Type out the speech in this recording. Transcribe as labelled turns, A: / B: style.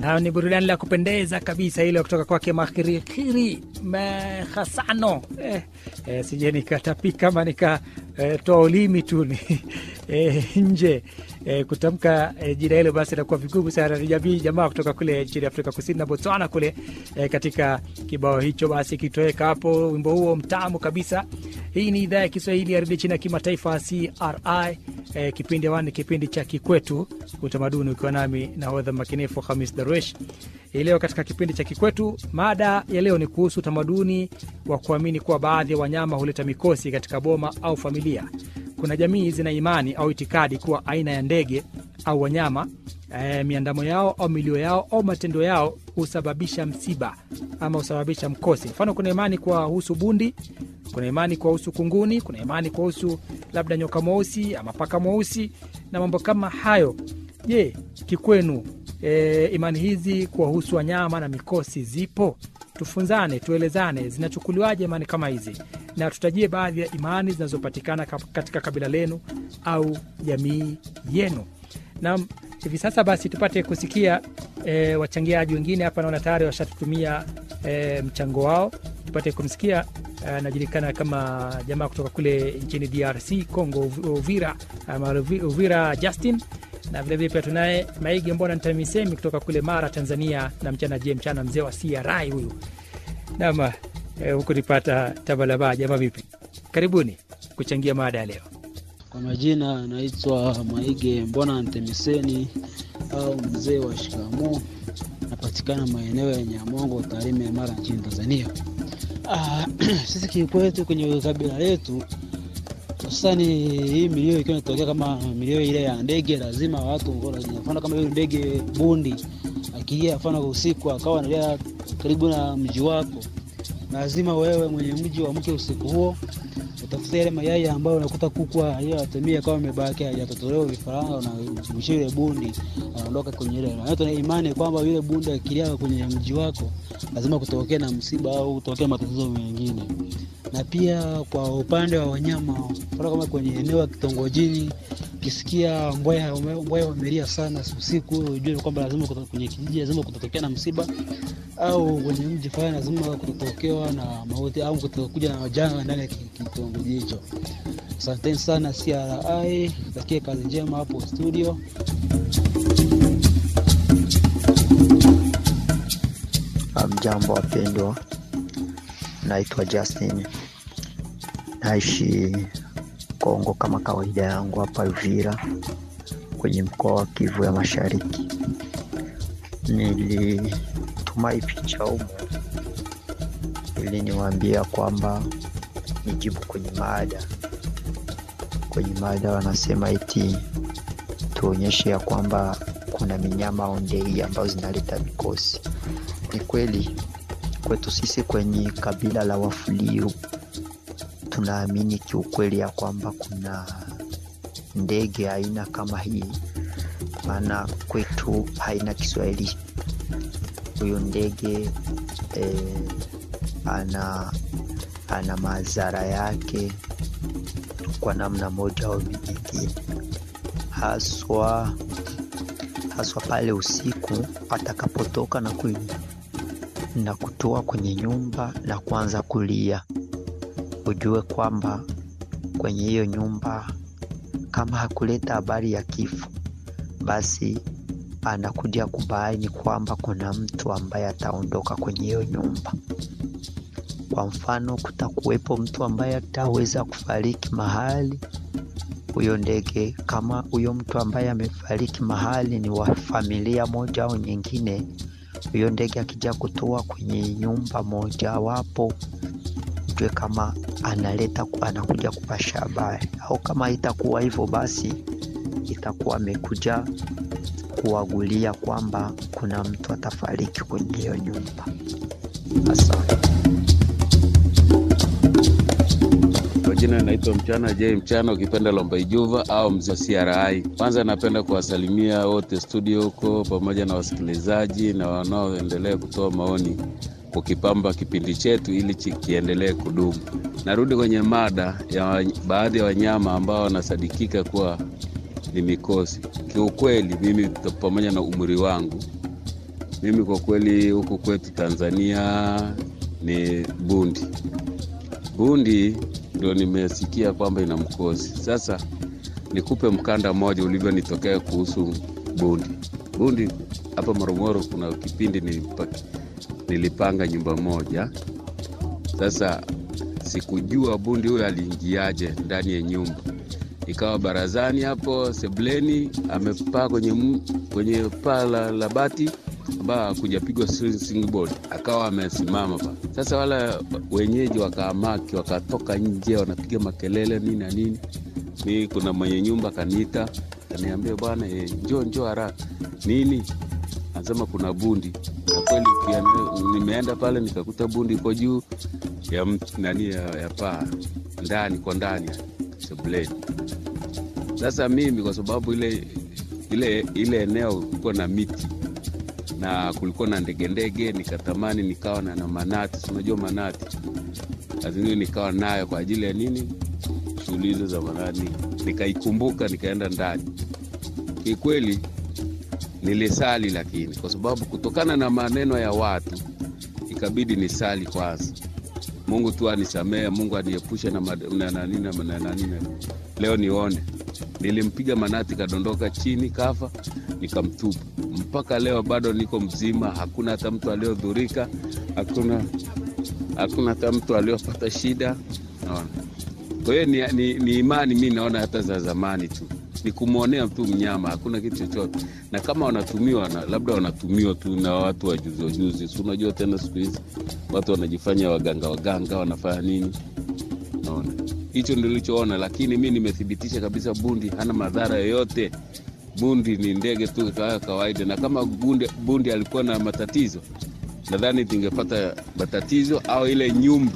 A: Nayo ni burudani la kupendeza kabisa ile kutoka kwake Makhirikiri Mehasano. Eh, eh, sije nikatapika ama nikatoa eh, ulimi tu ni eh, nje eh, kutamka eh, jina hilo basi inakuwa vigumu sana. Ni jamii jamaa kutoka kule nchini Afrika Kusini na Botswana kule eh, katika kibao hicho basi kitoweka hapo, wimbo huo mtamu kabisa. Hii ni idhaa ya Kiswahili ya redio chini ya kimataifa CRI. Eh, kipindi awani, kipindi cha Kikwetu Utamaduni, ukiwa nami nahodha makinifu Hamis Darwesh. Hii leo katika kipindi cha Kikwetu, mada ya leo ni kuhusu utamaduni wa kuamini kuwa baadhi ya wanyama huleta mikosi katika boma au familia. Kuna jamii zina imani au itikadi kuwa aina ya ndege au wanyama eh, miandamo yao au milio yao au matendo yao husababisha msiba ama husababisha mkosi. Mfano, kuna imani kuwahusu bundi, kuna imani kuwahusu kunguni, kuna imani kuwahusu labda nyoka mweusi ama paka mweusi na mambo kama hayo. Je, kikwenu e, imani hizi kuwahusu wanyama na mikosi zipo? Tufunzane, tuelezane, zinachukuliwaje imani kama hizi, na tutajie baadhi ya imani zinazopatikana katika kabila lenu au jamii yenu. Na hivi sasa basi tupate kusikia e, wachangiaji wengine hapa, naona tayari washatutumia e, mchango wao. Tupate kumsikia anajulikana kama jamaa kutoka kule nchini DRC Congo, Uvira ama Uvira Justin, na vilevile pia tunaye Maigi Mbona Ntamisemi kutoka kule Mara, Tanzania, na mchana je mchana, mzee wa CRI huyu nama eh, huku nipata tabalaba. Jamaa vipi? Karibuni kuchangia mada ya leo.
B: Kwa majina naitwa Maige Mbona Ntemiseni au mzee wa shikamo, napatikana maeneo ya Nyamongo, Tarime, Mara nchini Tanzania. Ah, sisi kikwetu kwenye kabila letu hususani hii milio ikiwa inatokea kama milio ile ya ndege, lazima watu, mfano kama hiyo ndege bundi akilia, mfano usiku akawa analia karibu na mji wako, lazima wewe mwenye mji uamke usiku huo utafuta yale mayai ambayo unakuta kuku aliyoyatumia kama imebaki hajatotolewa vifaranga, na mwisho yule bundi anaondoka kwenye ile. Na tuna imani kwamba yule bundi akilia kwenye mji wako lazima kutokea na msiba au kutokea matatizo mengine. Na pia kwa upande wa wanyama, mfano kama kwenye eneo la kitongojini, ukisikia mbweha mbweha wamelia sana usiku, ujue kwamba lazima kwenye kijiji lazima kutatokea na msiba au kwenye mji fulani lazima kutotokewa na mauti au kutokuja na janga ndani ya kitongoji hicho. Asanteni sana CRI, takie kazi njema hapo studio.
C: Mjambo wapendwa, naitwa Justin, naishi Kongo kama kawaida yangu hapa Uvira kwenye mkoa wa Kivu ya Mashariki. Nilituma hii picha humu ili niwaambia kwamba nijibu kwenye mada. Kwenye mada wanasema eti tuonyeshe ya kwamba kuna minyama au ndege ambazo zinaleta mikosi. Ni kweli kwetu sisi kwenye kabila la Wafuliu tunaamini kiukweli ya kwamba kuna ndege aina kama hii, maana kwetu haina Kiswahili. Huyo ndege eh, ana ana madhara yake kwa namna moja au nyingine, haswa haswa pale usiku atakapotoka na, ku, na kutoa kwenye nyumba na kuanza kulia, ujue kwamba kwenye hiyo nyumba kama hakuleta habari ya kifo, basi anakuja kubaini kwamba kuna mtu ambaye ataondoka kwenye hiyo nyumba. Kwa mfano, kutakuwepo mtu ambaye ataweza kufariki mahali huyo ndege. Kama huyo mtu ambaye amefariki mahali ni wa familia moja au nyingine, huyo ndege akija kutoa kwenye nyumba mojawapo, ujue kama analeta anakuja kupasha habari, au kama itakuwa hivyo, basi itakuwa amekuja kuwagulia kwamba kuna mtu atafariki kwenye hiyo nyumba. Asante.
D: Kwa jina naitwa Mchana J Mchana, ukipenda Lomba Ijuva au mzee CRI. Kwanza napenda kuwasalimia wote studio huko pamoja na wasikilizaji na wanaoendelea kutoa maoni kukipamba kipindi chetu ili kiendelee kudumu. Narudi kwenye mada ya baadhi ya wanyama ambao wanasadikika kuwa ni mikosi. Kiukweli mimi pamoja na umri wangu Mimi kwa kweli huku kwetu Tanzania ni bundi. Bundi ndio nimesikia kwamba ina mkosi. Sasa nikupe mkanda mmoja ulivyonitokea kuhusu bundi. Bundi hapa Morogoro, kuna kipindi nilipa, nilipanga nyumba moja. Sasa sikujua bundi huyo aliingiaje ndani ya nyumba, ikawa barazani hapo sebleni, amepaa kwenye, m- kwenye paa la, la bati ambayo hakujapigwa board, akawa amesimama pa. Sasa wala wenyeji wakaamaki, wakatoka nje, wanapiga makelele nini na nini. Mi kuna mwenye nyumba akaniita, kaniambia bwana, e, njoo njoo haraka nini anasema kuna bundi na kweli ukienda- nimeenda pale nikakuta bundi iko juu ya mt- nani ya, ya paa ndani kwa ndani ya sebuleni. Sasa mimi kwa sababu ile ile ile eneo kulikuwa na miti na kulikuwa na ndege ndege, nikatamani nikawa na, na manati, si unajua manati, lazima nikawa nayo kwa ajili ya nini, shughuli hizo za manani. Nikaikumbuka nikaenda ndani, kikweli nilisali, lakini kwa sababu kutokana na maneno ya watu ikabidi nisali kwanza. Mungu tu anisamehe, Mungu aniepushe na mad- na nani na na nani. na- Leo nione, nilimpiga manati, kadondoka chini, kafa, nikamtupa. Mpaka leo bado niko mzima, hakuna hata mtu aliyodhurika, hakuna hakuna hata mtu aliyopata shida. Naona kwa hiyo ni, ni, ni imani mi naona hata za zamani tu ni kumwonea tu mnyama, hakuna kitu chochote. Na kama wanatumiwa na, labda wanatumiwa tu na watu wajuzi wajuzi, si unajua tena siku hizi watu wanajifanya waganga waganga, wanafanya nini? Naona hicho ndio nilichoona, lakini mi nimethibitisha kabisa bundi hana madhara yoyote. Bundi ni ndege tu kawa kawaida, na kama bundi, bundi alikuwa na matatizo, nadhani tingepata matatizo au ile nyumba